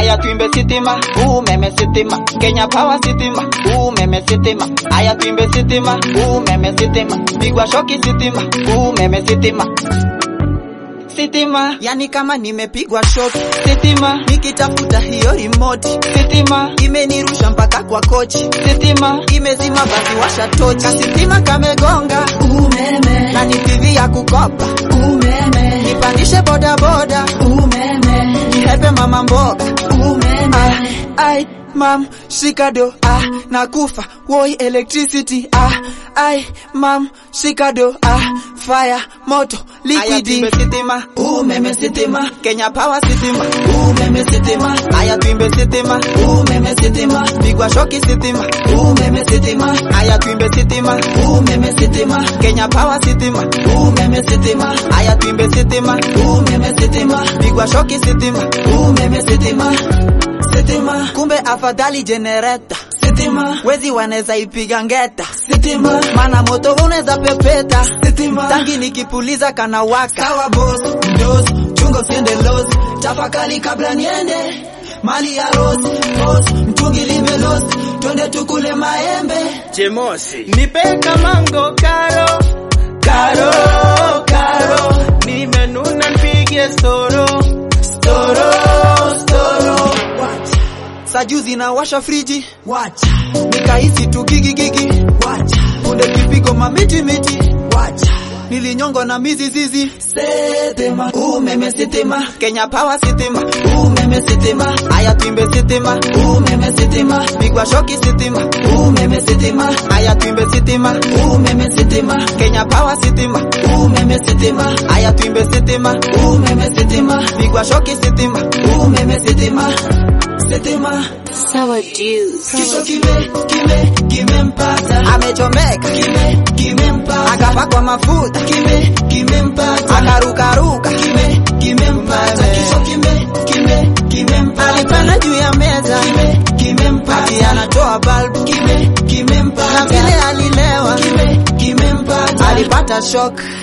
aya tuimbe sitima umeme sitima Kenya Power sitima umeme sitima aya tuimbe sitima umeme sitima pigwa shoki sitima umeme sitima sitima yani kama nimepigwa shot sitima nikitafuta hiyo remote sitima imenirusha mpaka kwa kochi sitima imezima basi washa tochi sitima kamegonga umeme na ni TV ya kukopa umeme nipandishe boda boda umeme nihepe mama mboga umeme ah, ai mam shikado ah nakufa woi electricity ah ai mam shikado ah fire moto liquidi sitima umeme sitima Kenya Power sitima umeme sitima aya tuimbe sitima umeme sitima pigwa shoki sitima umeme sitima aya tuimbe sitima umeme sitima Kenya Power sitima umeme sitima aya tuimbe sitima umeme sitima pigwa shoki sitima umeme sitima sitima kumbe afadhali generator sitima wezi wanaweza ipiga ngeta sitima mana moto unaweza pepeta sitima tangi nikipuliza kana waka sawa boss dos chungo siende los tafakali kabla niende mali ya rose boss mtungi limelos twende tukule maembe Chemosi. Nipeka mango karo karo karo nimenuna nipige storo storo storo sajuzi na washa friji wacha nikahisi tu gigigigi wacha kunde kipigo mamiti miti wacha nilinyongo na mizizizi sitima umeme sitima Kenya Power sitima umeme sitima aya tuimbe sitima umeme sitima pigwa shoki sitima umeme sitima aya tuimbe sitima umeme sitima Kenya Power sitima umeme sitima aya tuimbe sitima umeme sitima pigwa shoki sitima umeme sitima sitima Sour juice. kisho kime kime kimempata amechomeka kime kimempata akapakwa mafuta kime kimempata akarukaruka kime kimempata kisho kime kime kimempata alipanda juu ya meza kime kimempata ati anatoa balbu kime na kimempata vile alilewa kime kimempata alipata shock